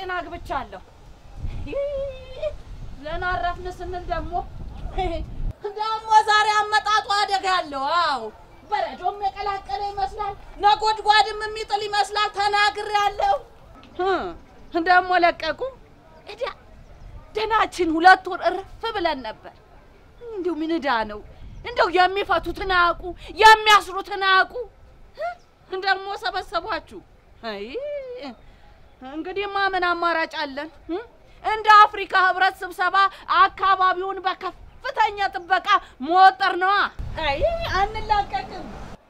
ጤና አግብቻለሁ። ይህ ለናረፍን ስንል ደግሞ ደግሞ ዛሬ አመጣጡ አደጋ አለው። አዎ በረዶም የቀላቀለ ይመስላል፣ ነጎድጓድም የሚጥል ይመስላል። ተናግሬያለሁ። ደግሞ ለቀቁ። እዳ ደናችን ሁለት ወር እርፍ ብለን ነበር። እንዲሁ ምን እዳ ነው? እንደው የሚፈቱትን አያውቁ፣ የሚያስሩትን አያውቁ። ደግሞ ሰበሰቧችሁ። አይ እንግዲህማ ምን አማራጭ አለን? እንደ አፍሪካ ህብረት ስብሰባ አካባቢውን በከፍተኛ ጥበቃ መወጠር ነዋ። አይ አንላቀቅም።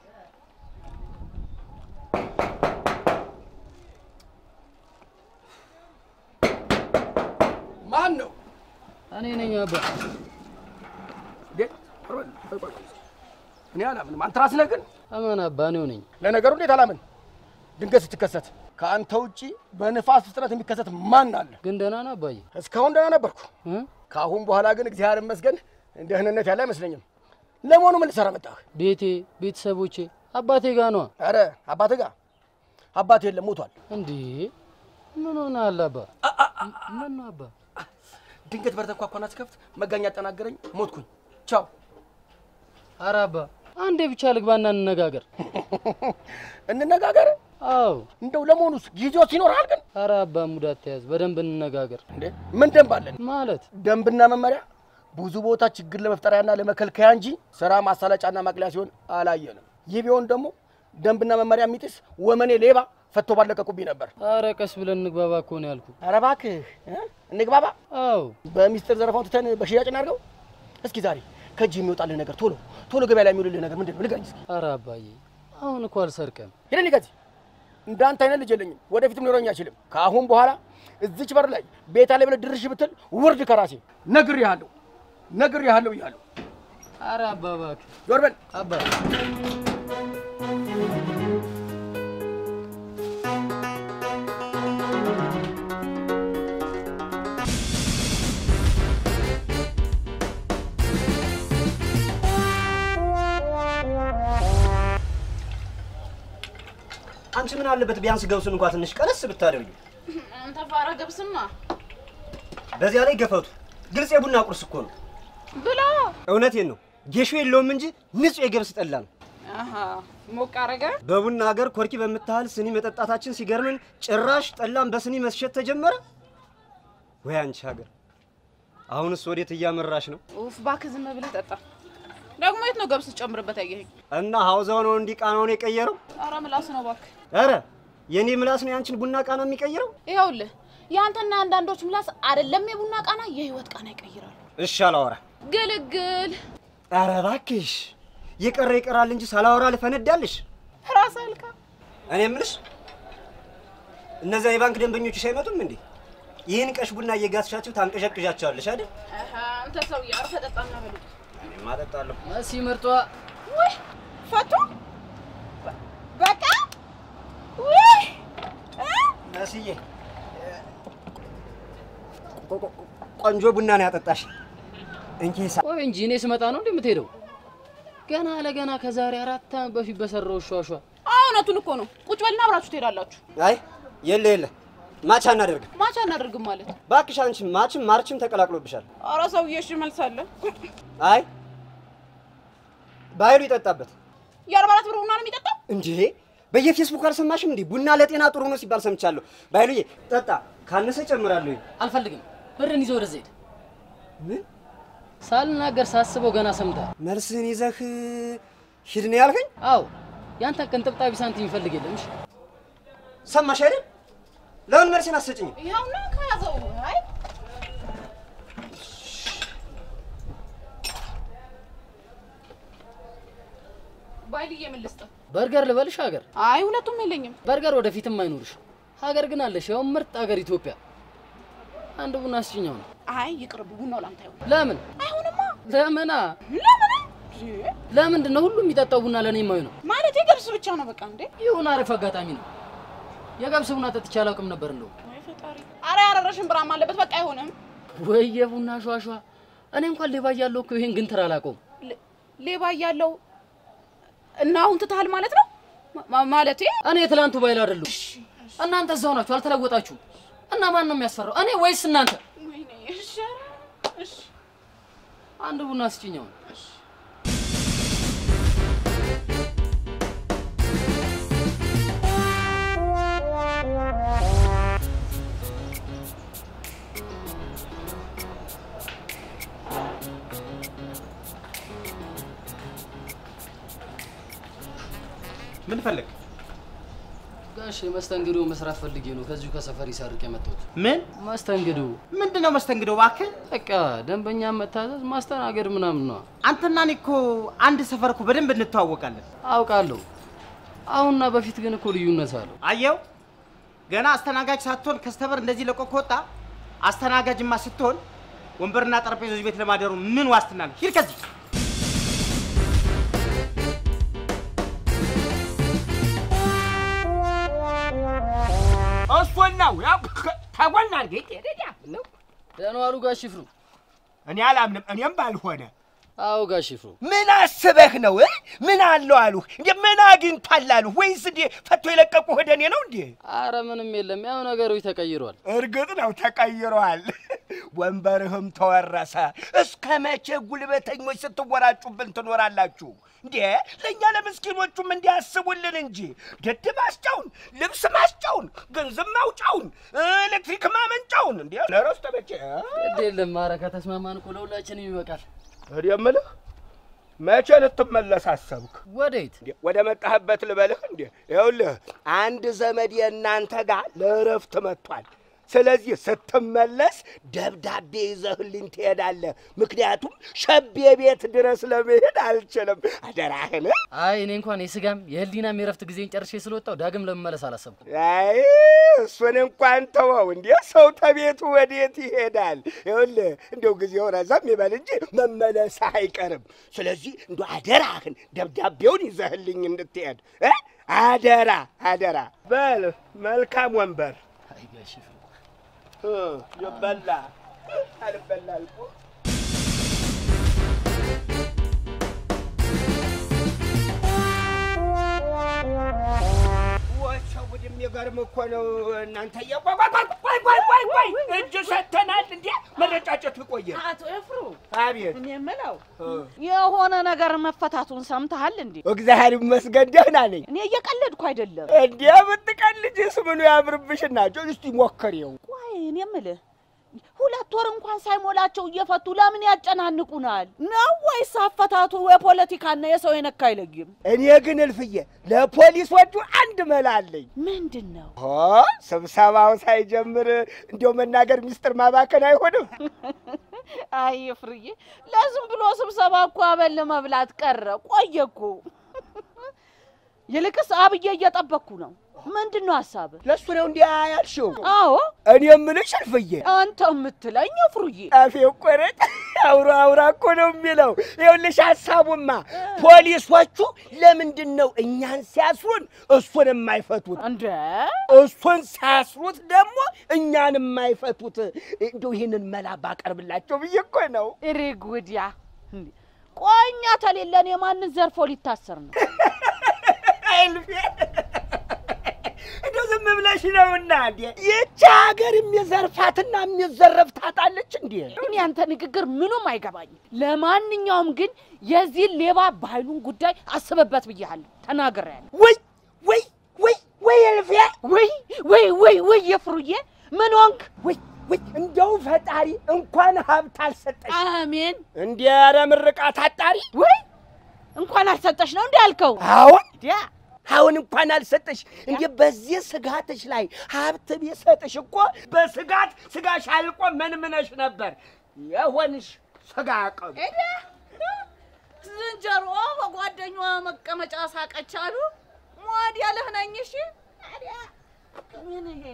ማን ነው? እኔ ነኝ አባ። እኔ አላምንም። አንተ ራስህ ነህ ግን። አማን አባ እኔው ነኝ። ለነገሩ እንዴት አላምን? ድንገት ስትከሰት ከአንተ ውጪ በንፋስ ፍጥነት የሚከሰት ማን አለ? ግን ደህና ነህ አባዬ? እስካሁን ደህና ነበርኩ። እ? ከአሁን በኋላ ግን እግዚአብሔር ይመስገን ደህንነት ያለ አይመስለኝም። ለመሆኑ ምን ልሰራ መጣህ? ቤቴ፣ ቤተሰቦቼ፣ አባቴ ጋ ነዋ። ኧረ አባትህ ጋር አባት የለም ሞቷል። እንዴ ምን ሆነሃል አባ? ምን ነው አባ? ድንገት በር ተንኳኳና ስከፍት መጋኛ አጠናገረኝ፣ ሞትኩኝ። ቻው። ኧረ አባ አንዴ ብቻ ልግባና እንነጋገር። እንነጋገር። አዎ። እንደው ለመሆኑስ ጊዜው ሲኖርሃል ግን ኧረ አባ ሙድ አትያዝ፣ በደንብ እንነጋገር። እንዴ ምን ደንብ አለን? ማለት ደንብና መመሪያ ብዙ ቦታ ችግር ለመፍጠሪያና ለመከልከያ እንጂ ስራ ማሳለጫና ማቅለያ ሲሆን አላየንም። ይህ ቢሆን ደግሞ ደንብና መመሪያ የሚጥስ ወመኔ ሌባ ፈቶ ባለቀቁብኝ ነበር። ኧረ ቀስ ብለን እንግባባ እኮ ነው ያልኩ። ኧረ እባክህ እ? እንግባባ። አዎ በሚስጥር ዘረፋውን ትተን በሽያጭ እናድርገው። እስኪ ዛሬ ከእጅ የሚወጣልህ ነገር ቶሎ ቶሎ ገበያ ላይ የሚውልልህ ነገር ምንድን ነው? ንገረኝ እስኪ። ኧረ አባዬ አሁን እኮ አልሰርቀም። ሄደን ከዚህ እንዳንተ አይነት ልጅ የለኝም፣ ወደፊትም ሊኖረኝ አይችልም። ከአሁን በኋላ እዚች በር ላይ ቤት አለ ብለህ ድርሽ ብትል ውርድ ከራሴ ነግሬሃለሁ፣ ነግሬሃለሁ እያለሁ ኧረ አባ እባክህ ዞር በል። አባ አንቺ ምን አለበት ቢያንስ ገብሱን እንኳን ትንሽ ቀነስ ብታደርጊ። አንተ ፋራ ገብስማ በዚያ ላይ ገፈቱ ግልጽ የቡና ቁርስ እኮ ነው። ብላ እውነቴን ነው። ጌሾ የለውም እንጂ ንጹህ የገብስ ጠላ ነው። አሃ ሞቅ አረገ። በቡና ሀገር ኮርኪ በምታህል ስኒ መጠጣታችን ሲገርምን ጭራሽ ጠላም በስኒ መስሸት ተጀመረ። ወይ አንቺ ሀገር! አሁንስ ወዴት እያመራሽ ነው? ኡፍ እባክህ ዝም ብለህ ጠጣ። ደግሞ የት ነው ገብስ ጨምርበት ያየኸኝ? እና ሀውዛው ነው እንዲህ ቃናውን የቀየረው? ኧረ ምላስ ነው እባክህ። ኧረ የኔ ምላስ ነው ያንቺን ቡና ቃና የሚቀይረው? ይኸውልህ የአንተና አንዳንዶች ምላስ አይደለም የቡና ቃና የህይወት ቃና ይቀይራሉ። እሺ አላወራ። ግልግል ኧረ እባክሽ የቀረ ይቀራል እንጂ ሳላወራ ልፈነዳልሽ። ራስ አልካ እኔ የምልሽ እነዚያ የባንክ ደንበኞችሽ አይመጡም እንዴ? ይህን ቀሽ ቡና እየጋትሻቸው ታንቀዠቅዣቸዋለሽ አይደል? አሃ አንተ ሰውዬ አርፈህ ጠጣና በሉ። እኔማ እጠጣለሁ። መሲ ምርጧ ውይ ፈቱ በቃ ውይ እ? መስዬ ቆ- ቆ- ቆንጆ ቡና ነው ያጠጣሽ። እንኪ ሳ ቆይ እንጂ እኔ ስመጣ ነው እንዴ የምትሄደው? ገና ለገና ከዛሬ አራት ዓመት በፊት በሰራው ሿሿ እውነቱን እኮ ነው። ቁጭ በልና አብራችሁ ትሄዳላችሁ። አይ የለ የለ ማች አናደርግም። ማቻ እናደርግም ማለት እባክሽ አንቺ ማችም ማርችም ተቀላቅሎብሻል። ኧረ ሰውዬ እሺ መልሳለሁ። አይ በኃይሉ ይጠጣበት የአርባ አራት ብር ቡና ነው የሚጠጣው። እንዴ በየፌስቡክ አልሰማሽም እንዴ? ቡና ለጤና ጥሩ ነው ሲባል ሰምቻለሁ። ባይሉዬ ጠጣ፣ ካነሰ ጨምራለሁ። አልፈልግም። ብርን ይዘህ ወደዚህ ሄድ። ምን ሳልናገር ሳስበው ገና ሰምተሃል። መልስህን ይዘህ ሂድ ነው ያልከኝ? አዎ ያንተ ቅንጥብጣቢ ሳንቲም ይፈልግ የለም። እሺ ሰማሽ አይደል? ለምን መልሴን አትሰጭኝም? ይኸውና ከያዘው አይ ባይልዬ ምን ልስጥህ? በርገር ልበልሽ ሀገር አይ ሁለቱም የለኝም። በርገር ወደፊትም አይኖርሽ። ሀገር ግን አለሽ። ያው ምርጥ ሀገር ኢትዮጵያ። አንድ ቡና አስጭኛው ነው። አይ ይቅርብ፣ ቡናው ላንተ አይሆን። ለምን አይሆንማ። ለምና ለምን ለምንድን ነው ሁሉም የሚጠጣው ቡና ለእኔ የማይሆነው? ማለት የገብስ ብቻ ነው በቃ እንዴ? ይሁን አሪፍ አጋጣሚ ነው። የገብስ ቡና ጠጥቼ አላውቅም ነበር እንደው። ወይ ፈጣሪ! አረ ያረረሽን ብራም አለበት። በቃ አይሆንም። ወይ የቡና ሿሿ። እኔ እንኳን ሌባ እያለሁ እኮ ይሄን ግንትር አላውቀውም። ሌ- ሌባ እያለው እና አሁን ትተሃል ማለት ነው ማ- ማለቴ እኔ የትላንቱ ባይል አይደለሁ። እናንተ እዛው ናችሁ፣ አልተለወጣችሁም። እና ማን ነው የሚያስፈራው? እኔ ወይስ እናንተ? ወይኔ እሺ ኧረ እሺ አንድ ቡና ስጭኛው። ምን ፈለግ? ጋሽ መስተንግዶ መስራት ፈልጌ ነው ከዚሁ ከሰፈር ይሰርቅ የመጣሁት። ምን መስተንግዶ ምንድን ነው መስተንግዶ? እባክህ በቃ ደንበኛ መታዘዝ፣ ማስተናገድ ምናምን ነው። አንተና እኔ እኮ አንድ ሰፈር እኮ በደንብ እንተዋወቃለን። አውቃለሁ። አሁንና በፊት ግን እኮ ልዩነት አለው። አየው፣ ገና አስተናጋጅ ሳትሆን ከስተመር እንደዚህ ለቆ ከወጣ አስተናጋጅማ ስትሆን ወንበርና ጠረጴዛ ቤት ለማደሩ ምን ዋስትና ነው? ሂድ ከዚህ። እሱን ነው ያው ተጎና አድርጌ ነው ደህና ዋሉ ጋሽ ይፍሩ። እኔ አላምንም። እኔም ባልሆነ አዎ ጋሽ ይፍሩ። ምን አስበህ ነው እ? ምን አለው አሉህ እንዴ? ምን አግኝቷል አሉህ? ወይስ እንዴ ፈቶ የለቀቁ ወደ እኔ ነው እንዴ? አረ ምንም የለም፣ ያው ነገሮች ተቀይሯል። እርግጥ ነው ተቀይረዋል። ወንበርህም ተወረሰ። እስከ መቼ ጉልበተኞች ስትወራጩብን ትኖራላችሁ እንዴ? ለእኛ ለምስኪኖቹም እንዲያስቡልን እንጂ ደድ ማስጫውን፣ ልብስ ማስጫውን፣ ገንዘብ ማውጫውን፣ ኤሌክትሪክ ማመንጫውን እንዴ ለረስ ተመቼ ግድ የለም፣ አረ ከተስማማን እኮ ለሁላችንም ይበቃል። እኔ የምልህ መቼ ልትመለስ አሰብክ? ወዴት? እንዴ ወደ መጣህበት ልበልህ እንዴ? ይኸውልህ አንድ ዘመድ የእናንተ ጋር ለእረፍት መጥቷል። ስለዚህ ስትመለስ ደብዳቤ ይዘህልኝ ትሄዳለህ። ምክንያቱም ሸቤ ቤት ድረስ ለመሄድ አልችልም። አደራህን። አይ እኔ እንኳን የስጋም የህሊናም የረፍት ጊዜን ጨርሼ ስለወጣው ዳግም ለመመለስ አላሰብኩም። አይ እሱን እንኳን ተወው። እንዴ ሰው ተቤቱ ወዴት ይሄዳል? ይኸውልህ እንደው ጊዜው ረዘም ይበል እንጂ መመለስህ አይቀርም። ስለዚህ እንደ አደራህን ደብዳቤውን ይዘህልኝ እንድትሄድ እ? አደራ አደራ። በል መልካም ወንበር አይ ጋሽ ይፍሩ እ፣ ይበላ አልበላ አልኩ። ወቸው ጉድ የሚገርም እኮ ነው እናንተ። ቆይ ቆይ ቆይ ቆይ ቆይ እጅ ሰጥተናል እንዴ? መረጫጨቱ ቆየ። አቶ ኤፍሩ አቤት እኔ የምለው እ፣ የሆነ ነገር መፈታቱን ሰምተሃል እንዴ? እግዚአብሔር ይመስገን ደህና ነኝ። እኔ እየቀለድኩ አይደለም። እንዴ ብትቀልጅስ ምኑ ያምርብሽና? እስቲ ሞክሬው። ቆይ እኔ የምልህ ሁለት ወር እንኳን ሳይሞላቸው እየፈቱ ለምን ያጨናንቁናል? ነው ወይስ አፈታቱ የፖለቲካና የሰው የነካ አይለይም? እኔ ግን እልፍዬ ለፖሊሶቹ አንድ መላ አለኝ። ምንድን ነው? ሆ ስብሰባው ሳይጀምር እንዲያው መናገር ሚስጥር ማባከን አይሆንም። አይ ፍርዬ፣ ለዝም ብሎ ስብሰባ እኮ አበል መብላት ቀረ። ቆየ እኮ። ይልቅስ አብዬ እየጠበቅኩ ነው። ምንድን ነው ሀሳብህ? ለእሱ ነው እንዲያ ያልሽው? አዎ እኔ የምልሽ እልፍዬ አንተ የምትለኝ ፍሩዬ አፌ ቆረጥ አውራ አውራ እኮ ነው የሚለው። ይኸውልሽ ሀሳቡማ ፖሊሶቹ ለምንድን ነው እኛን ሲያስሩን እሱን የማይፈቱት? እንደ እሱን ሲያስሩት ደግሞ እኛን የማይፈቱት? እንደው ይህንን መላ ባቀርብላቸው ብዬ እኮ ነው። ሪግ ውዲያ እንዴ! ቆይ እኛ ተሌለን የማንን ዘርፎ ሊታሰር ነው? እልፌ እንደው ዝም ብለሽ ነውና እንዴ ይቺ ሀገር የሚዘርፋትና የሚዘረፍ ታጣለች እንዴ? እኔ ያንተ ንግግር ምኑም አይገባኝም። ለማንኛውም ግን የዚህን ሌባ ባህሉን ጉዳይ አስበበት ብያለሁ፣ ተናግሬያለሁ። ወይ ወይ ወይ ወይ እልፌ ወይ ወይ ወይ ወይ የፍሩዬ ምን ሆንክ? ወይ ወይ እንደው ፈጣሪ እንኳን ሀብት አልሰጠሽ አሜን። እንዲ ኧረ ምርቃት አጣሪ ወይ እንኳን አልሰጠሽ ነው እንዲ ያልከው? አሁን ዲያ አሁን እንኳን አልሰጠሽ እንዴ በዚህ ስጋትሽ ላይ ሀብት ቢሰጥሽ እኮ በስጋት ስጋሽ አልቆ መንምነሽ ነበር የሆንሽ ስጋ ቀብ ዝንጀሮ በጓደኛዋ መቀመጫ ሳቀች አሉ። ሞድ ያለህ ነኝ። እሺ ታዲያ ምን ይሄ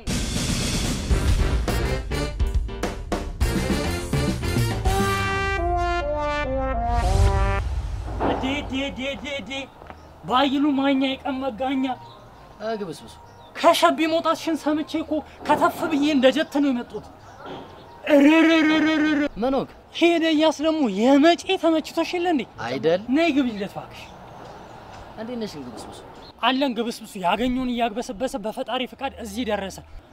ዴዴዴዴዴ ባይሉ ማኛ የቀን መጋኛ አግብስብሱ ከሸቤ መውጣትሽን ሰምቼ እኮ ከተፍ ብዬ እንደ ጀት ነው የመጡት። እርርርርርር ምን ሆንክ? ሄደ እያስ ደግሞ የመጬ ተመችቶሽ የለ እንዴ? አይደል ነይ ግብይለት እባክሽ። እንዴት ነሽ ግብስብሱ? አለን ግብስብሱ ያገኘውን እያግበሰበሰ በፈጣሪ ፍቃድ እዚህ ደረሰ።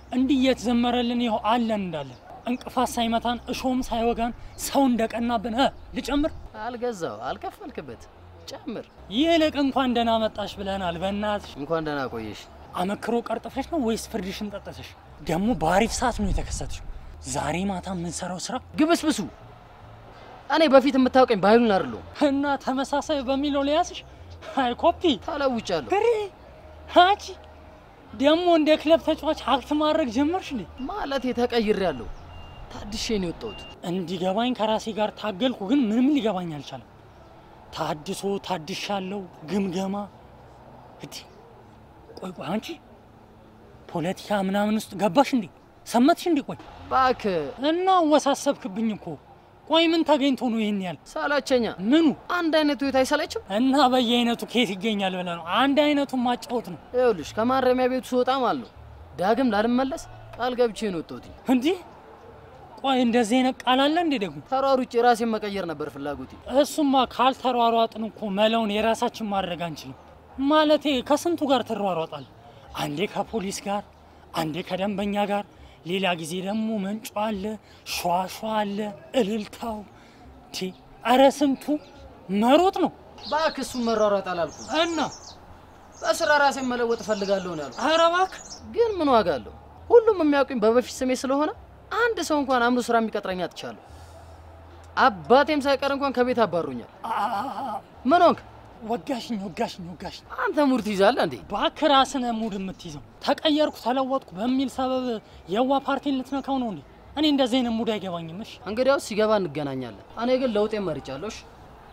እንዲህ እየተዘመረልን ይኸው አለን እንዳለን እንቅፋት ሳይመታን እሾም ሳይወጋን ሰው እንደቀናብን እ ልጨምር አልገዛው አልከፈልክበት፣ ጨምር። ይልቅ እንኳን ደህና መጣሽ ብለናል። በእናትሽ እንኳን ደህና ቆየሽ። አመክሮ ቀርጥፈሽ ነው ወይስ ፍርድሽን ጠጥተሽ? ደግሞ በአሪፍ ሰዓት ነው የተከሰተሽው። ዛሬ ማታ የምንሰራው ስራ ግብስብሱ እኔ በፊት የምታውቀኝ ባይሉን አይደለሁም። እና ተመሳሳይ በሚለው ሊያስሽ አይ ኮፒ ተለውጫለሁ ፍሬ አንቺ ደግሞ እንደ ክለብ ተጫዋች ሀብት ማድረግ ጀመርሽ እንዴ? ማለት ተቀይሬያለሁ። ታድሼ ነው የወጣሁት። እንዲገባኝ ከራሴ ጋር ታገልኩ፣ ግን ምንም ሊገባኝ አልቻለም። ታድሶ ታድሻለሁ፣ ግምገማ እቲ ቆይ ቆይ አንቺ ፖለቲካ ምናምን ውስጥ ገባሽ እንዴ? ሰመትሽ እንዴ? ቆይ እባክህ እና ወሳሰብክብኝ እኮ። ቆይ ምን ተገኝቶ ነው ይህን ያህል? ሰለቸኛ። ምኑ አንድ አይነት ህይወት አይሰለችም? እና በየአይነቱ ከየት ይገኛል ብለህ ነው? አንድ አይነቱን ማጫወት ነው ይኸውልሽ ከማረሚያ ቤቱ ስወጣ ማለት ነው ዳግም ላልመለስ ቃል ገብቼ ነው የወጣሁት። እንዲህ። ቆይ እንደዚህ አይነት ቃል አለ እንዴ ደግሞ? ተሯሩጬ ራሴን መቀየር ነበር ፍላጎቴ። እሱማ ካልተሯሯጥን እኮ መለውን የራሳችን ማድረግ አንችልም። ማለቴ ከስንቱ ጋር ትሯሯጣል? አንዴ ከፖሊስ ጋር፣ አንዴ ከደንበኛ ጋር፣ ሌላ ጊዜ ደግሞ መንጮ አለ፣ ሿሿ አለ፣ እልልታው ቲ አረ ስንቱ መሮጥ ነው እባክህ እሱን መሯሯጥ አላልኩም። እና በስራ ራሴን መለወጥ እፈልጋለሁ ነው ያልኩት። አረ እባክህ ግን ምን ዋጋ አለው? ሁሉም የሚያውቁኝ በበፊት ስሜ ስለሆነ አንድ ሰው እንኳን አምኖ ስራ የሚቀጥረኝ አጥቻለሁ። አባቴም ሳይቀር እንኳን ከቤት አባሮኛል። ምን ሆንክ? ወጋሽኝ ወጋሽኝ ወጋሽኝ። አንተ ሙድ ትይዛለህ እንዴ? እባክህ ራስህ ነህ ሙድ የምትይዘው። ተቀየርኩ ተለወጥኩ በሚል ሰበብ የዋ ፓርቲን ልትነካው ነው እንዴ? እኔ እንደዚህ አይነት ሙድ አይገባኝም። እሺ እንግዲያውስ ሲገባ እንገናኛለን። እኔ ግን ለውጤን መርጫለሁ። እሺ?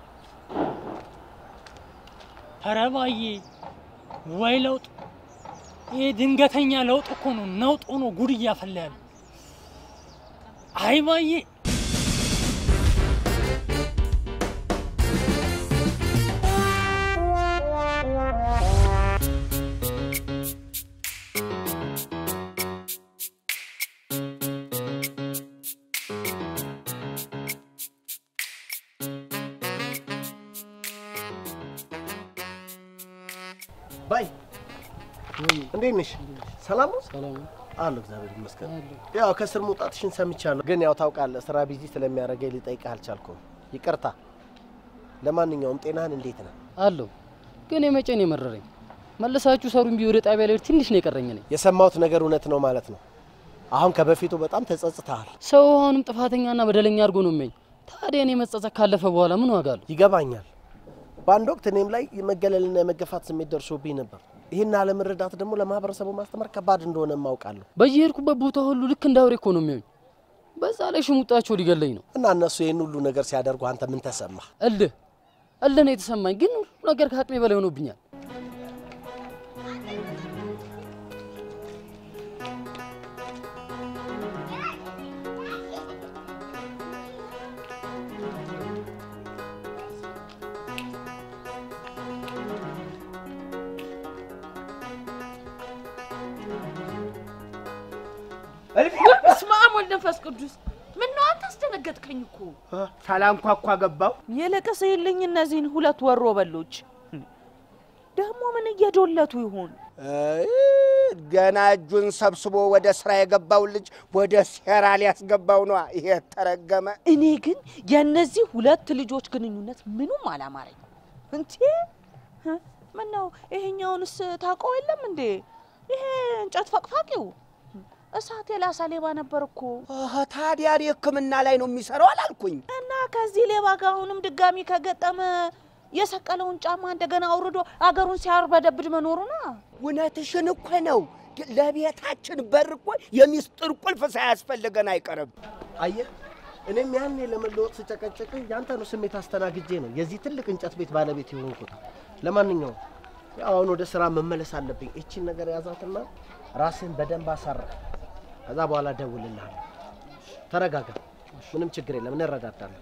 ኧረ ባዬ ወይ ለውጥ! ይሄ ድንገተኛ ለውጥ እኮ ነው ነውጥ ሆኖ ጉድ እያፈላ ያለ። አይ ባዬ ባይ እንዴት ነሽ? ሰላም ነው? ሰላም አለሁ እግዚአብሔር ይመስገን። ያው ከስር መውጣትሽን ሰምቻለሁ፣ ግን ያው ታውቃለህ ስራ ቢዚ ስለሚያደርገኝ ልጠይቅህ አልቻልኩም። ይቅርታ። ለማንኛውም ጤናህን እንዴት ነህ? አለሁ። ግን የመጨን የመረረኝ መለሳችሁ ሰሩኝ ቢሆን ወደ ጣቢያ ላይ ትንሽ ነው የቀረኝ። እኔ የሰማሁት ነገር እውነት ነው ማለት ነው። አሁን ከበፊቱ በጣም ተጸጽተሃል። ሰው አሁንም ጥፋተኛና በደለኛ አድርጎ ነው የሚያኝ። ታዲያ እኔ መጸጸት ካለፈ በኋላ ምን ዋጋ አለው? ይገባኛል። በአንድ ወቅት እኔም ላይ የመገለልና የመገፋት ስሜት ደርሶብኝ ነበር። ይህን አለመረዳት ደግሞ ለማህበረሰቡ ማስተማር ከባድ እንደሆነ ማውቃለሁ። በየሄድኩበት ቦታ ሁሉ ልክ እንደ አውሬ እኮ ነው የሚያዩኝ። በዛ ላይ ሽሙጣቸው ሊገለኝ ነው። እና እነሱ ይህን ሁሉ ነገር ሲያደርጉ አንተ ምን ተሰማህ? እልህ እልህ ነው የተሰማኝ። ግን ሁሉ ነገር ከአቅሜ በላይ ሆኖብኛል። በስመ አብ ወልድ መንፈስ ቅዱስ። ምን ነው አንተ አስደነገጥከኝ እኮ። ሳላንኳኳ ገባው። ይልቅስ ይልኝ እነዚህን ሁለት ወሮ በሎች ደግሞ ምን እየዶለቱ ይሆን? አይ፣ ገና እጁን ሰብስቦ ወደ ስራ የገባው ልጅ ወደ ሴራ ሊያስገባው ነዋ። ይሄ ተረገመ። እኔ ግን የእነዚህ ሁለት ልጆች ግንኙነት ምኑም አላማረኝ። እንቴ ምን ነው ይሄኛውንስ ታውቀው የለም እንዴ? ይሄ እንጨት ፈቅፋቂው እሳት የላሳ ሌባ ነበር እኮ። አሀ፣ ታዲያ እኔ ሕክምና ላይ ነው የሚሰራው አላልኩኝ? እና ከዚህ ሌባ ጋር አሁንም ድጋሚ ከገጠመ የሰቀለውን ጫማ እንደገና አውርዶ አገሩን ሲያርበደብድ መኖሩ ነው። እውነትሽን እኮ ነው። ለቤታችን በር እኮ የሚስጥር ቁልፍ ሳያስፈልገን አይቀርም። አየህ፣ እኔም ያኔ ለመለወጥ ስጨቀጨቅ ያንተኑ ስሜት አስተናግጄ ነው የዚህ ትልቅ እንጨት ቤት ባለቤት የሆንኩት። ለማንኛውም ያው አሁን ወደ ስራ መመለስ አለብኝ። እቺን ነገር ያዛትና ራስን በደንብ አሳራ። ከዛ በኋላ እደውልልሃለሁ። ተረጋጋ፣ ምንም ችግር የለም፣ እንረዳዳለን።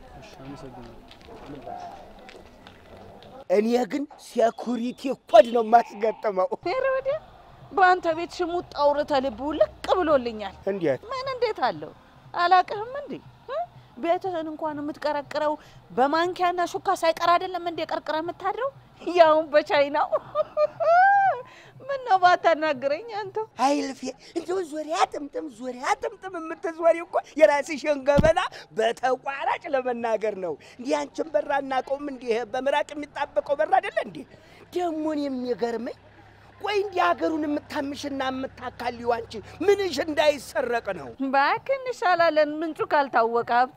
እኔ ግን ሴኩሪቲ ኮድ ነው የማስገጥመው። ኧረ ወዲያ በአንተ ቤት ሽሙጥ አውርተህ ልቡ ልቅ ብሎልኛል። እንዴት ምን እንዴት አለው አላቅህም እንዴ እ? ቤትህን እንኳን የምትቀረቅረው በማንኪያና ሹካ ሳይቀር አይደለም እንዴ ቀርቅረ የምታድረው ያውን በቻይናው ምን ነው ባታናግረኝ አንተው? አይልፌ እንደው ዙሪያ ጥምጥም ዙሪያ ጥምጥም የምትዞሪ እኮ የራስሽን ገበና በተቋራጭ ለመናገር ነው። እንዲህ አንቺን በራ እናቀውም እንዲህ በምራቅ የሚጣበቀው በራ አይደለ እንዴ? ደሞን የሚገርመኝ ቆይ እንዲህ ሀገሩን የምታምሽና የምታካልዩ አንቺ ምንሽ እንዳይሰረቅ ነው። እባክህ እንሻላለን ምንጩ ካልታወቀ ሀብት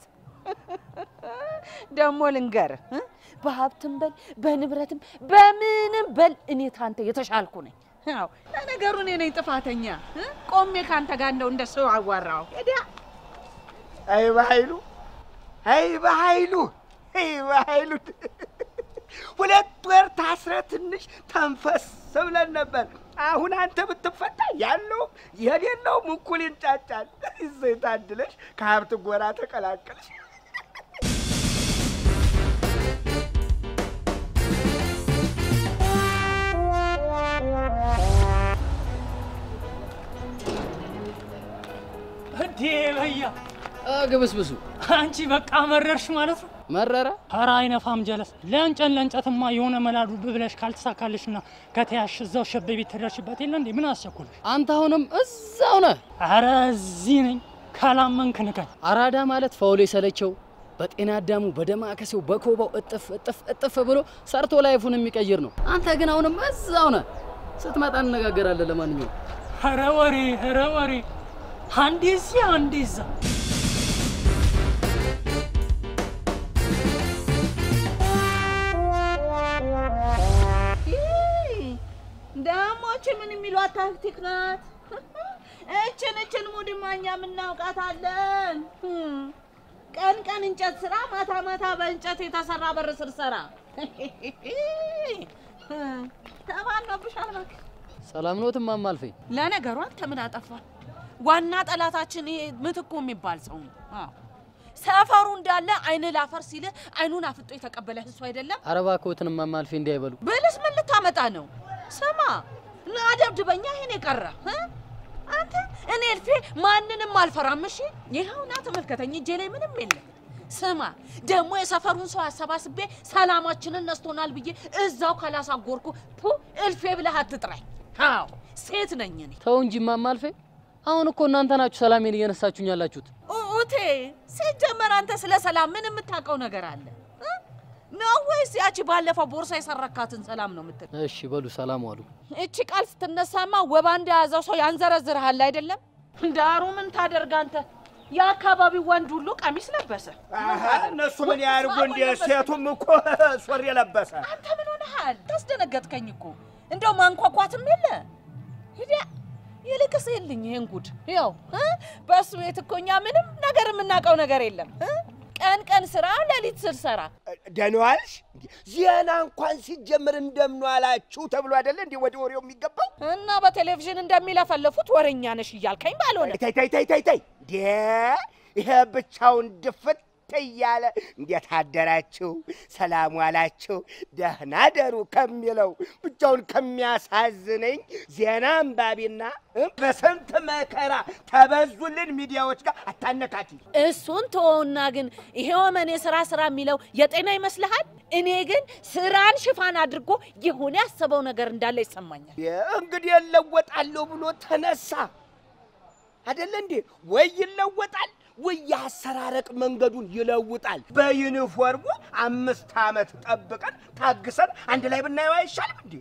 ደግሞ ልንገርህ እ? በሀብትም በል በንብረትም በምንም በል እኔ ካንተ የተሻልኩ ነኝ። ያው ለነገሩ እኔ ነኝ ጥፋተኛ እ? ቆሜ ካንተ ጋር እንደው እንደ ሰው አዋራው ሄዲያ አይ በኃይሉ አይ በኃይሉ አይ በኃይሉ ሁለት ወር ታስረ ትንሽ ተንፈስ ብለን ነበር። አሁን አንተ ብትፈታ ያለውም የሌለውም እኩል ይንጫጫል። እዘይ ታድለሽ ከሀብት ጎራ ተቀላቀልሽ። እንዴ በያ ግብስብሱ አንቺ በቃ መረርሽ ማለት ነው። መረረ ኧረ አይነፋም ጀለስ። ለእንጨት ለእንጨትማ የሆነ መላዱ ብለሽ ካልተሳካልሽና ከተያሽ እዛው ሸቤ ቤት ትደርሽበት የለ እንዴ? ምን አስቸኩልሽ? አንተ አሁንም እዛው ነህ። ኧረ እዚህ ነኝ። ካላመንክ ንገኝ። አራዳ ማለት ፈውሎ የሰለቸው በጤና አዳሙ በደማከሴው በኮባው እጥፍ እጥፍ እጥፍ ብሎ ሰርቶ ላይፉን የሚቀይር ነው። አንተ ግን አሁንም እዛው ነህ። ስትመጣ እንነጋገራለን። ለማንኛውም ኧረ ወሬ ኧረ ወሬ አንዴ እዚህ አንዴ እዛ ደግሞ እቺ ምን የሚሏት ታክቲክ ናት? እችን እችን ሙድማ እኛ የምናውቃታለን። ቀን ቀን እንጨት ስራ፣ ማታ ማታ በእንጨት የተሰራ በር ስር ሰራ። ተባኖብሻል እባክህ። ሰላም ነው እማማ አልፈኝ። ለነገሩ አንተ ምን አጠፋ? ዋና ጠላታችን ይሄ ምትኩ የሚባል ሰው ነው። አዎ ሰፈሩ እንዳለ አይን ላፈር ሲል አይኑን አፍጦ የተቀበለ እሱ አይደለም ኧረ እባክዎትን እማማ አልፌ እንዳይበሉ። ብልስ ምን ልታመጣ ነው? ስማ አደብድበኛ ይሄን የቀረ እ? አንተ እኔ እልፌ ማንንም አልፈራም። እሺ ይኸው ና ተመልከተኝ፣ እጄ ላይ ምንም የለም። ስማ ደግሞ የሰፈሩን ሰው አሰባስቤ ሰላማችንን ነስቶናል ብዬ እዛው ካላሳጎርኩ ፑ እልፌ ብለህ አትጥራኝ። አዎ ሴት ነኝ እኔ። ተው እንጂ እማማ አልፌ። አሁን እኮ እናንተ ናችሁ ሰላሜን እየነሳችሁኝ ያላችሁት። ኡቴ ሲጀመር አንተ ስለ ሰላም ምን የምታውቀው ነገር አለ እ? ነው ወይስ ያቺ ባለፈው ቦርሳ የሰረካትን ሰላም ነው የምትል? እሺ በሉ ሰላም ዋሉ። እቺ ቃል ስትነሳማ ወባ እንደያዘው ሰው ያንዘረዝርሃል አይደለም? ዳሩ ምን ታደርግ አንተ የአካባቢው ወንድ ሁሉ ቀሚስ ለበሰ። አሀ፣ እነሱ ምን ያድርጉ እንዴ? ሴቱም እኮ ሱሪ ለበሰ። አንተ ምን ሆነሃል? ታስደነገጥከኝ እኮ እንደው ማንኳኳትም የለ ሂዲያ ይልቅስ የልኝ ይሄን ጉድ ያው እ? በእሱ ቤት እኮ እኛ ምንም ነገር የምናውቀው ነገር የለም እ? ቀን ቀን ስራ ሌሊት ስሰራ ደህና ዋልሽ? ዜና እንኳን ሲጀምር እንደምን ዋላችሁ ተብሎ አይደለ እንዴ ወደ ወሬው የሚገባው? እና በቴሌቪዥን እንደሚለፈልፉት ወሬኛ ነሽ እያልከኝ ባልሆነ ተይ ተይ ተይ ተይ ተይ እንዴ! ይሄ ብቻውን ድፍት እያለ እንዴት አደራችሁ፣ ሰላም ዋላችሁ፣ ደህና ደሩ ከሚለው ብቻውን ከሚያሳዝነኝ ዜና አንባቢና እ በስንት መከራ ተበዙልን ሚዲያዎች ጋር አታነካኪ። እሱን ተወውና ግን ይሄ ወመኔ ስራ ስራ የሚለው የጤና ይመስልሃል? እኔ ግን ስራን ሽፋን አድርጎ የሆነ ያሰበው ነገር እንዳለ ይሰማኛል። እንግዲህ እለወጣለሁ ብሎ ተነሳ አይደለ እንዴ? ወይ ይለወጣል ወይ የአሰራረቅ መንገዱን ይለውጣል። በዩኒፎርሙ አምስት ዓመት ጠብቀን ታግሰን አንድ ላይ ብናየው አይሻልም እንዴ?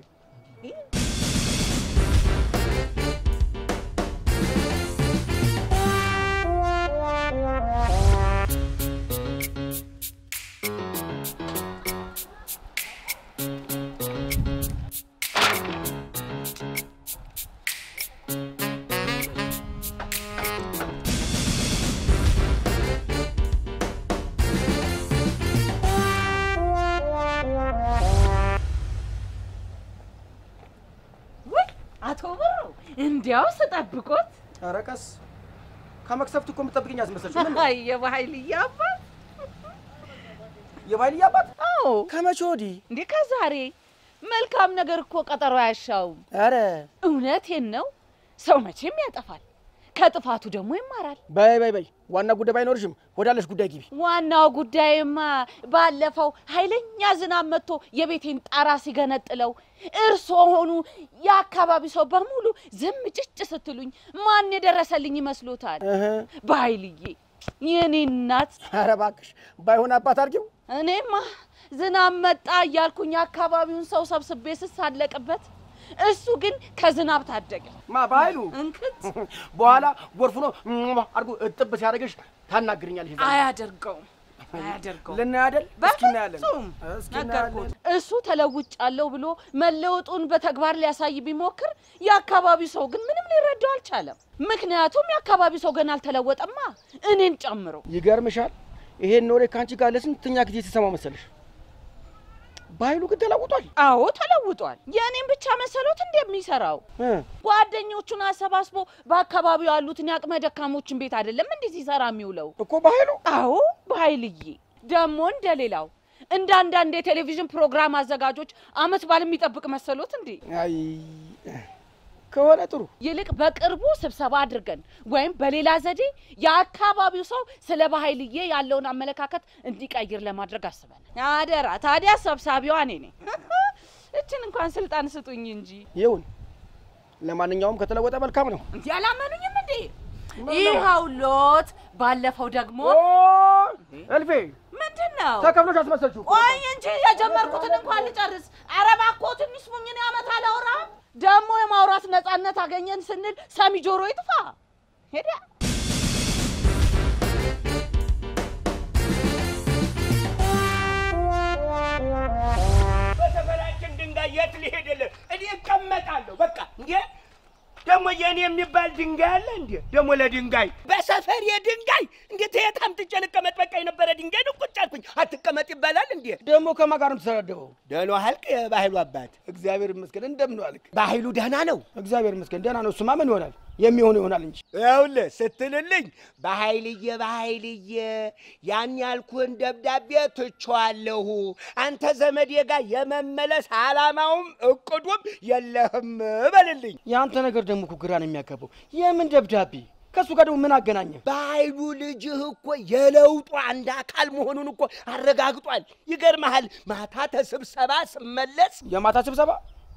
ውይ አቶ ብሩ እንዲያው ስጠብቆት ኧረ ቀስ ከመክሰፍት እኮ የምጠብቅኝ አስመሰልሽ። ምን አይ የባህልዬ አባት የባይልዬ አባት አዎ ከመቼ ወዲህ? እንዴ ከዛሬ መልካም ነገር እኮ ቀጠሮ አያሻውም። ኧረ እውነቴን ነው። ሰው መቼም ያጠፋል። ከጥፋቱ ደግሞ ይማራል። በይ በይ በይ፣ ዋና ጉዳይ ባይኖርሽም ወዳለሽ ጉዳይ ግቢ። ዋናው ጉዳይማ ባለፈው ኃይለኛ ዝናብ መጥቶ የቤቴን ጣራ ሲገነጥለው እርሶ ሆኑ የአካባቢ ሰው በሙሉ ዝም ጭጭ ስትሉኝ ማን የደረሰልኝ ይመስሎታል? በኃይልዬ የኔ እናት። ኧረ እባክሽ ባይሆን አባት አድርጊው። እኔማ ዝናብ መጣ እያልኩኝ የአካባቢውን ሰው ሰብስቤ ስሳለቅበት እሱ ግን ከዝናብ ታደገ። ማ በኃይሉ እንክት በኋላ ጎርፍ ነው አድርጎ እጥብ ሲያደርግሽ ታናግርኛለሽ። ይዛ አያደርገውም አያደርገውም። ልናይ አይደል? እስኪ እናያለን። በፍጹም እስኪ ነገርኩት። እናያለን። እሱ ተለውጫለሁ ብሎ መለወጡን በተግባር ሊያሳይ ቢሞክር የአካባቢው ሰው ግን ምንም ሊረዳው አልቻለም። ምክንያቱም የአካባቢው ሰው ገና አልተለወጠማ እኔን ጨምሮ። ይገርምሻል፣ ይሄን ወሬ ከአንቺ ጋር ለስንተኛ ጊዜ ስሰማ መሰለሽ? በኃይሉ ግን ተለውጧል። አዎ ተለውጧል። የእኔም ብቻ መሰሎት እንደሚሰራው እ ጓደኞቹን አሰባስቦ በአካባቢው ያሉትን የአቅመ ደካሞችን ቤት አይደለም እንዲህ ሲሰራ የሚውለው እኮ በኃይሉ አዎ በኃይልዬ ደግሞ እንደሌላው እንደ አንዳንድ የቴሌቪዥን ፕሮግራም አዘጋጆች አመት በዓል የሚጠብቅ መሰሎት እንዴ? አይ ከሆነ ጥሩ ይልቅ በቅርቡ ስብሰባ አድርገን ወይም በሌላ ዘዴ የአካባቢው ሰው ስለ በኃይልዬ ያለውን አመለካከት እንዲቀይር ለማድረግ አስበን አደራ። ታዲያ ሰብሳቢዋ እኔ ነኝ። እችን እንኳን ስልጣን ስጡኝ እንጂ ይሁን። ለማንኛውም ከተለወጠ መልካም ነው። እንዲህ አላመኑኝም እንዴ? ይኸው ሎት። ባለፈው ደግሞ እልፌ ምንድን ነው ተከፍሎሽ አስመሰልሽው። ቆይ እንጂ የጀመርኩትን እንኳን ልጨርስ። ኧረ እባክዎትን ይስሙኝን ዓመት አላወራም። ደግሞ የማውራት ነፃነት አገኘን ስንል ሰሚ ጆሮ ይጥፋ። ሄዳ በሰፈራችን ድንጋይ የት ሊሄድልህ? እኔ እቀመጣለሁ። በቃ እንዴ ደግሞ የኔ የሚባል ድንጋይ አለ እንዴ? ደግሞ ለድንጋይ በሰፈር የድንጋይ እንዴት የት አምጥቼ ልቀመጥ? በቃ የነበረ ድንጋይ ነው ቁጭ አልኩኝ። አትቀመጥ ይባላል እንዴ? ደግሞ ከማን ጋር ነው የምትሰዳደበው? ደህና ዋልክ የባህሉ አባት? እግዚአብሔር ይመስገን። እንደምን ዋልክ? ባህሉ ደህና ነው። እግዚአብሔር ይመስገን ደህና ነው። እሱማ ምን ይሆናል? የሚሆነው ይሆናል እንጂ ይኸውልህ ስትልልኝ በኃይልዬ በኃይልዬ ያን ያልኩህን ደብዳቤ ትቼዋለሁ። አንተ ዘመዴ ጋር የመመለስ ዓላማውም እቅዱም የለህም በልልኝ። የአንተ ነገር ደግሞ እኮ ግራ ነው የሚያጋባው። የምን ደብዳቤ? ከእሱ ጋር ደግሞ ምን አገናኘ? በኃይሉ ልጅህ እኮ የለውጡ አንድ አካል መሆኑን እኮ አረጋግጧል። ይገርመሃል፣ ማታ ተስብሰባ ስመለስ የማታ ስብሰባ?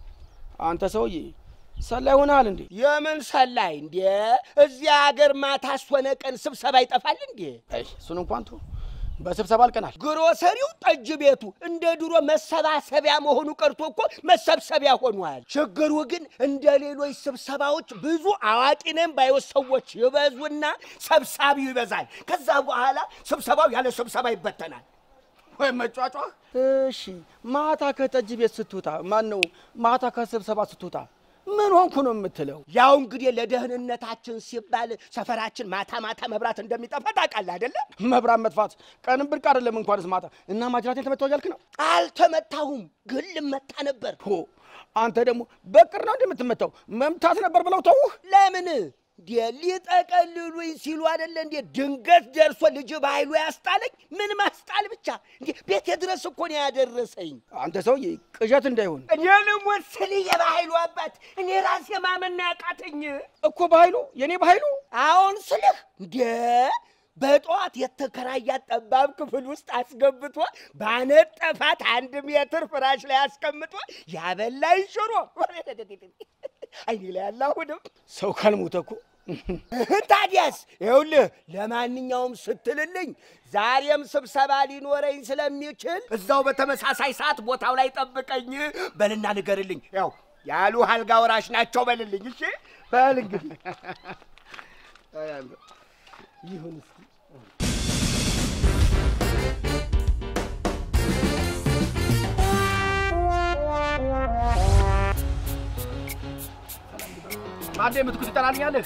አንተ ሰውዬ ሰላይ ሆነሃል እንዴ? የምን ሰላይ እንዴ? እዚያ ሀገር ማታ ሆነ ቀን ስብሰባ ይጠፋል እንዴ? አይ እሱን እንኳን ተው። በስብሰባ አልቀናል። ግሮሰሪው ጠጅ ቤቱ እንደ ድሮ መሰባሰቢያ መሆኑ ቀርቶ እኮ መሰብሰቢያ ሆኗል። ችግሩ ግን እንደ ሌሎች ስብሰባዎች ብዙ አዋቂ ነን ባዮች ሰዎች ይበዙና ሰብሳቢው ይበዛል። ከዛ በኋላ ስብሰባው ያለ ስብሰባ ይበተናል። ወይ መጫጫ። እሺ ማታ ከጠጅ ቤት ስትወጣ ማን ነው ማታ ከስብሰባ ስትወጣ ምን ሆንኩ ነው የምትለው? ያው እንግዲህ ለደህንነታችን ሲባል ሰፈራችን ማታ ማታ መብራት እንደሚጠፋ ታውቃለህ አይደለ? መብራት መጥፋት ቀንም ብርቅ አይደለም እንኳንስ ማታ። እና ማጅራቴን ተመታው እያልክ ነው? አልተመታሁም፣ ግን ልመታ ነበር። ሆ አንተ ደግሞ በቅር ነው እንደምትመታው መምታት ነበር ብለው ተውህ። ለምን እንዴ ሊጠቀልሉኝ ሲሉ አይደለ እንዴ ድንገት ደርሶ ልጅ በኃይሉ ያስጣለኝ። ምን ማስጣል ብቻ እንዴ ቤቴ ድረስ እኮ ነው ያደረሰኝ። አንተ ሰውዬ ቅዠት እንዳይሆን እኔ ልሞት ስል የበኃይሉ አባት እኔ ራሴ ማመን ያቃተኝ እኮ በኃይሉ የኔ በኃይሉ አሁን ስልህ እንዴ በጠዋት የተከራያት ጠባብ ክፍል ውስጥ አስገብቶ ባነጠፋት አንድ ሜትር ፍራሽ ላይ አስቀምጦ ያበላኝ ሽሮ አይኔ ላይ ያለ አሁንም ሰው ካልሞተ እኮ ታዲያስ ይኸውልህ፣ ለማንኛውም ስትልልኝ ዛሬም ስብሰባ ሊኖረኝ ስለሚችል እዛው በተመሳሳይ ሰዓት ቦታው ላይ ጠብቀኝ በልና ንገርልኝ። ያው ያሉ አልጋ ወራሽ ናቸው በልልኝ። እሺ በል እንግዲህ ይሁን እስኪ ማዴ ምትኩ ትጠራልኛለህ?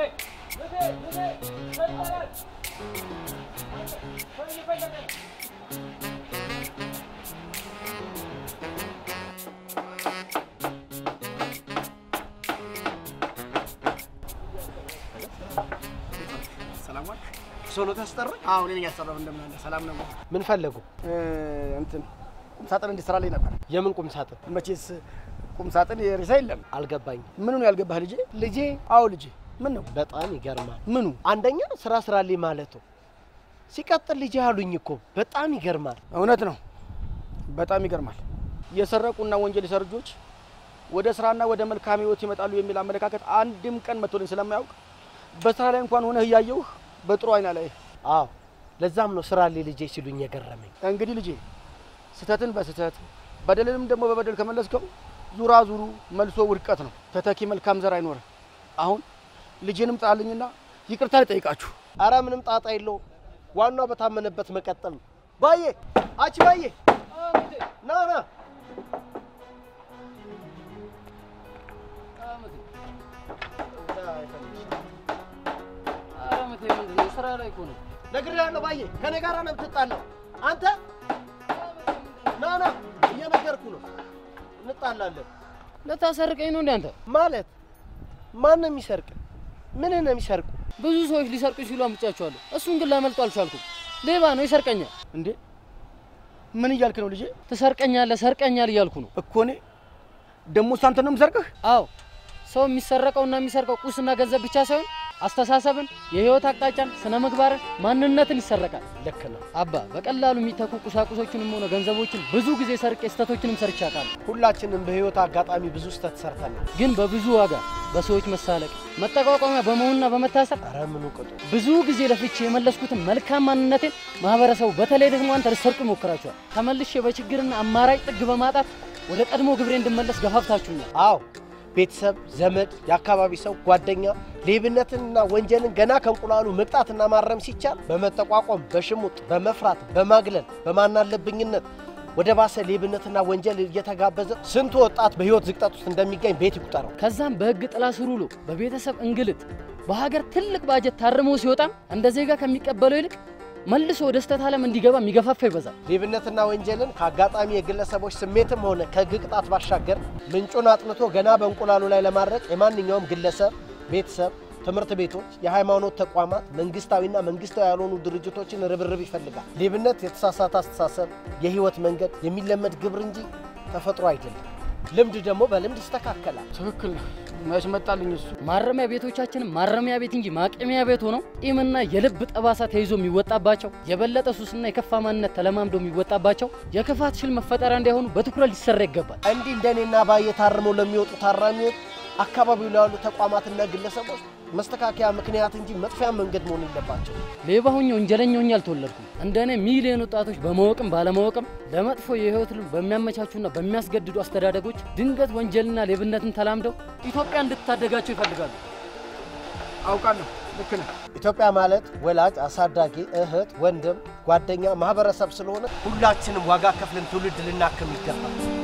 ሰላም ዋል። ሶሎ ታስጠራኝ? አዎ እኔ ነኝ ያሰራው። እንደምን አለ? ሰላም ነው? ምን ፈለጉ? እ እንትን ቁም ሳጥን እንዲሰራልኝ ነበር። የምን ቁም ሳጥን? መቼስ ቁም ሳጥን የሬሳ የለም። አልገባኝ። ምኑ ነው ያልገባህ ልጄ? ልጄ? አዎ ልጄ። ምን ነው? በጣም ይገርማል። ምኑ? አንደኛ ስራ ስራልኝ ማለቱ፣ ሲቀጥል ልጅ አሉኝ እኮ በጣም ይገርማል። እውነት ነው። በጣም ይገርማል። የሰረቁና ወንጀል የሰሩ ልጆች ወደ ስራና ወደ መልካም ህይወት ይመጣሉ የሚል አመለካከት አንድም ቀን መጥቶልኝ ስለማያውቅ በስራ ላይ እንኳን ሆነህ እያየሁህ በጥሩ አይና ላይ አዎ፣ ለዛም ነው ስራልኝ ልጄ ሲሉኝ የገረመኝ። እንግዲህ ልጄ ስህተትን በስህተት በደልንም ደግሞ በበደል ከመለስከው ዙራ ዙሩ መልሶ ውድቀት ነው። ተተኪ መልካም ዘር አይኖርም። አሁን ልጄንም ጥራልኝና ይቅርታ ልጠይቃችሁ። አረ ምንም ጣጣ የለው። ዋናው በታመነበት መቀጠል ነው። ባዬ አቺ ባዬ ና ና ስራ ላይ እኮ ነው። ነግሬሃለሁ ባዬ፣ ከኔ ጋር ነው የምትጣላው። አንተ ና ና እየነገርኩ ነው፣ እንጣላለን። ልታሰርቀኝ ነው እንዴ አንተ? ማለት ማን ነው የሚሰርቅ? ምን ነው የሚሰርቁ? ብዙ ሰዎች ሊሰርቁኝ ሲሉ አምጫቸዋለሁ። እሱን ግን ላመልጦ አልቻልኩም። ሌባ ነው፣ ይሰርቀኛል። እንዴ ምን እያልክ ነው ልጄ? ትሰርቀኛለህ፣ ሰርቀኛል እያልኩ ነው እኮ እኔ ደግሞ እሱ አንተ ነው የምሰርቅህ? አዎ ሰው የሚሰረቀውና የሚሰርቀው ቁስና ገንዘብ ብቻ ሳይሆን አስተሳሰብን፣ የህይወት አቅጣጫን፣ ስነ ምግባርን፣ ማንነትን ይሰረቃል። ልክ ነው አባ። በቀላሉ የሚተኩ ቁሳቁሶችንም ሆነ ገንዘቦችን ብዙ ጊዜ ሰርቄ ስህተቶችንም ሰርቼ አውቃለሁ። ሁላችንም በህይወት አጋጣሚ ብዙ ስህተት ሰርተናል። ግን በብዙ ዋጋ በሰዎች መሳለቅ፣ መጠቋቋሚያ በመሆንና በመታሰር ኧረ ምኑ ቅጡ። ብዙ ጊዜ ለፍቼ የመለስኩትን መልካም ማንነቴን ማህበረሰቡ በተለይ ደግሞ አንተ ልትሰርቁ ይሞክራችኋል። ተመልሼ በችግርና አማራጭ ጥግ በማጣት ወደ ቀድሞ ግብሬ እንድመለስ ገፋፍታችሁኛል። አዎ ቤተሰብ፣ ዘመድ፣ የአካባቢ ሰው፣ ጓደኛ ሌብነትንና ወንጀልን ገና ከእንቁላሉ መቅጣትና ማረም ሲቻል በመጠቋቋም፣ በሽሙጥ፣ በመፍራት፣ በማግለል፣ በማናለብኝነት ወደ ባሰ ሌብነትና ወንጀል እየተጋበዘ ስንቱ ወጣት በህይወት ዝቅጠት ውስጥ እንደሚገኝ ቤት ይቁጠረው። ከዛም በህግ ጥላ ስር ውሎ በቤተሰብ እንግልት በሀገር ትልቅ ባጀት ታርሞ ሲወጣም እንደ ዜጋ ከሚቀበለው ይልቅ መልሶ ወደ ስህተት ዓለም እንዲገባ የሚገፋፋ ይበዛል። ሌብነትና ወንጀልን ከአጋጣሚ የግለሰቦች ስሜትም ሆነ ከህግ ቅጣት ባሻገር ምንጩን አጥንቶ ገና በእንቁላሉ ላይ ለማድረቅ የማንኛውም ግለሰብ፣ ቤተሰብ፣ ትምህርት ቤቶች፣ የሃይማኖት ተቋማት፣ መንግስታዊና መንግስታዊ ያልሆኑ ድርጅቶችን ርብርብ ይፈልጋል። ሌብነት የተሳሳተ አስተሳሰብ፣ የህይወት መንገድ፣ የሚለመድ ግብር እንጂ ተፈጥሮ አይደለም። ልምድ ደግሞ በልምድ ይስተካከላል። ትክክል ነው። መች መጣልኝ እሱ። ማረሚያ ቤቶቻችንም ማረሚያ ቤት እንጂ ማቀሚያ ቤት ሆነው ቂምና የልብ ጠባሳ ተይዞ የሚወጣባቸው የበለጠ ሱስና የከፋ ማንነት ተለማምዶ የሚወጣባቸው የክፋት ሽል መፈጠሪያ እንዳይሆኑ በትኩረት ሊሰራ ይገባል። እንዲህ እንደኔና ባየ ታርመው ለሚወጡ ታራሚዎች አካባቢው ላይ ያሉ ተቋማትና ግለሰቦች መስተካከያ ምክንያት እንጂ መጥፊያ መንገድ መሆን የለባቸው። ሌባ ሆኜ ወንጀለኛ ሆኜ አልተወለድኩም። እንደኔ ሚሊዮን ወጣቶች በማወቅም ባለማወቅም ለመጥፎ የህይወት ልም በሚያመቻቹና በሚያስገድዱ አስተዳደጎች ድንገት ወንጀልና ሌብነትን ተላምደው ኢትዮጵያ እንድትታደጋቸው ይፈልጋሉ። አውቃለሁ። ልክ ነህ። ኢትዮጵያ ማለት ወላጅ፣ አሳዳጊ፣ እህት፣ ወንድም፣ ጓደኛ፣ ማህበረሰብ ስለሆነ ሁላችንም ዋጋ ከፍለን ትውልድ ልናክም ይገባል።